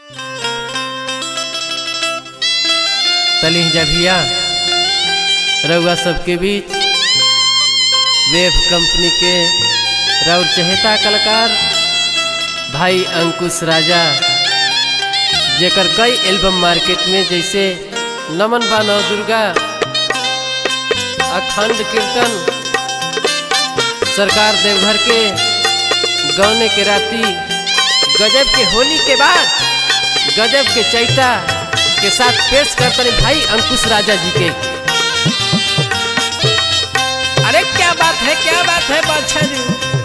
तली जभिया रउआ सबके बीच वेब कंपनी के राउर चहेता कलाकार भाई अंकुश राजा जेकर कई एल्बम मार्केट में जैसे नमन बा नव दुर्गा अखंड कीर्तन सरकार देवघर के गौने के राती गजब के होली के बाद गजब के चैता के साथ पेश करते भाई अंकुश राजा जी के अरे क्या बात है क्या बात है बादशाह जी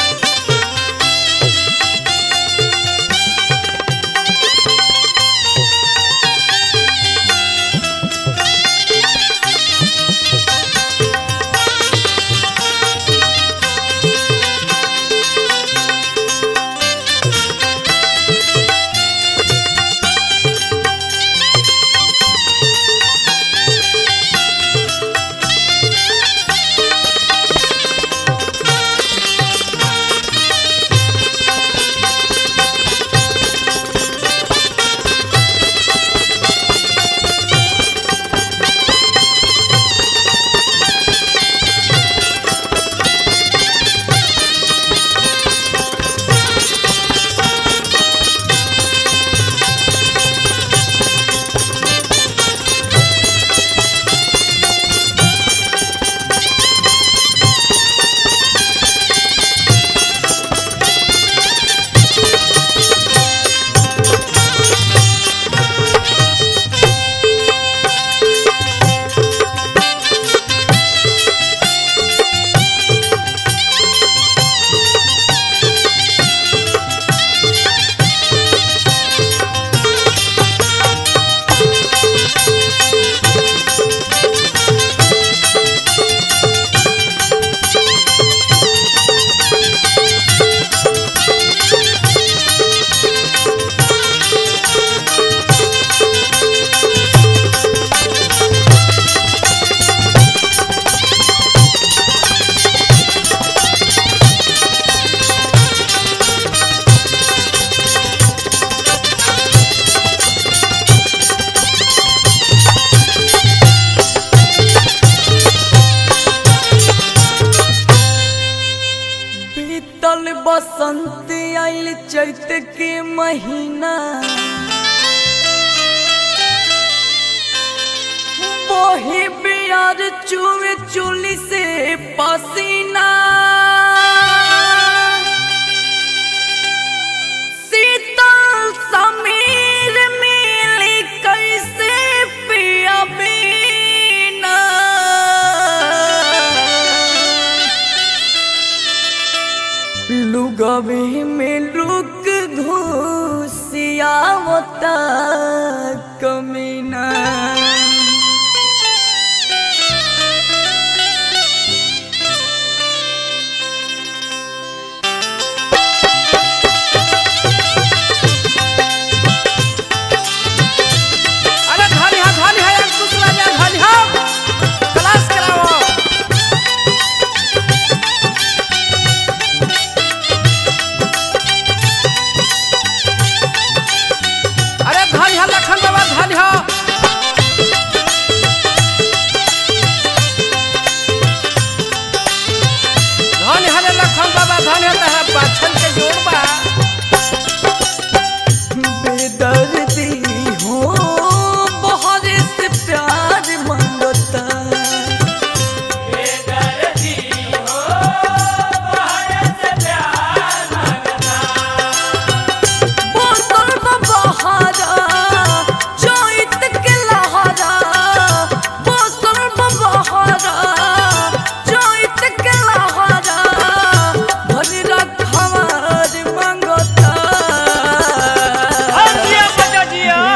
बीतल बसंत आइल चैत के महीना वही बियार चुए चुली से पसीना शीतल समीर मिली कैसे पिया बिना लुगवे में रुक घुसियावता कमीना अरे धानी हा धानी हा अंकुश राजा धानी हा क्लास कराओ अरे धानी हा लखन बाबा धानी हा धानी हा रे लखन बाबा धानी हा तहरा पाछन के जोड़ बा बेदर्दी हो बहुत से प्यार मांगता बोतल में बहारा, चोइत के लहरा। बोतल में बहारा, चोइत के लहरा। भरी रखवार मांगता।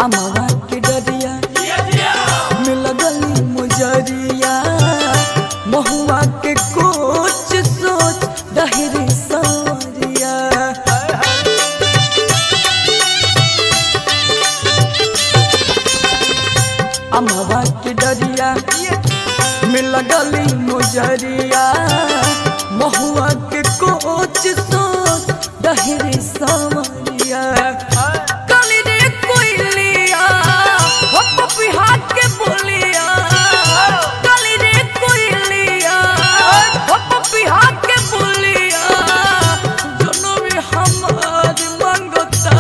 अमवा के डरिया मिल गली मुजरिया महुआ के कोच सोच डहरी सवरिया अमवा के डरिया मिल गली मुजरिया महुआ के कोच सोच डहरी सवरिया काली रे कोइलिया हो पपिहा के बोलिया काली रे कोइलिया हो पपिहा के बोलिया दोनों में हमार मंगता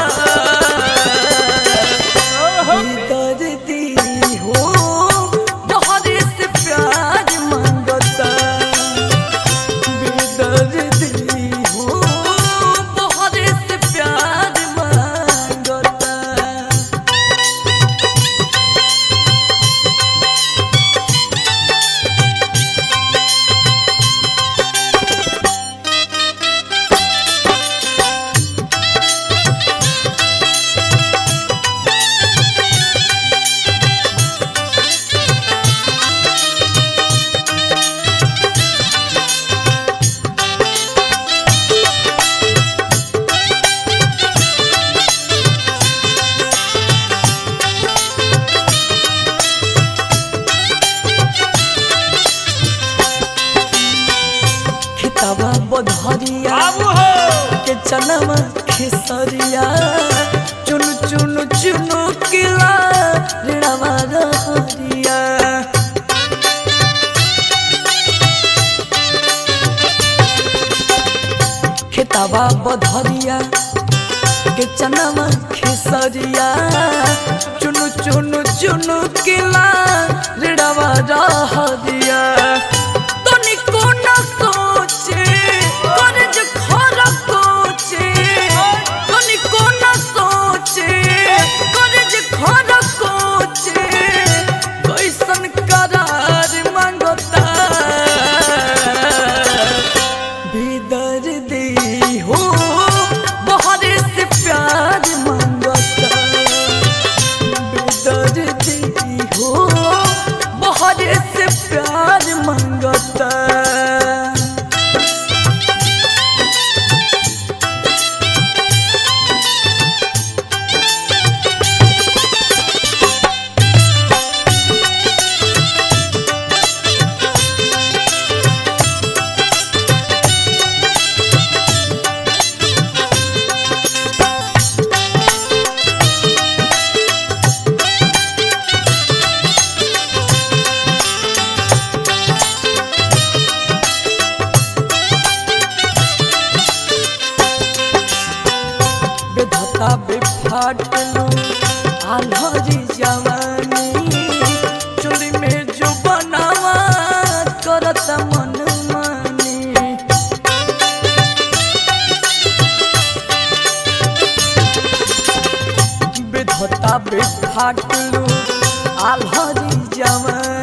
दर्दी हो बहुत से प्यार मंगता बेदर्दी हो बहुत से प्यार मंगता खिताबा बधरिया के चनवा खेसरिया चुन चुन चुनु किला ऋणवा रहरिया खिताबा बधरिया के चनवा खेसरिया चुनु चुनु चुनु किला ऋणवा रहरिया तनिको न सोचे कर्ज खरा कोचे तनिको न सोचे कर्ज खरा कोचे कैसन करार मांगता भीतर दे हो बहुत से प्यार मांगता बेदर्दी हो बहुत से प्यार मंगता बेधता बेफाटलो आल्हरी जवानी चुली में जो बनावा करत मन मानी बेधता बेफाटलो आल्हरी जवानी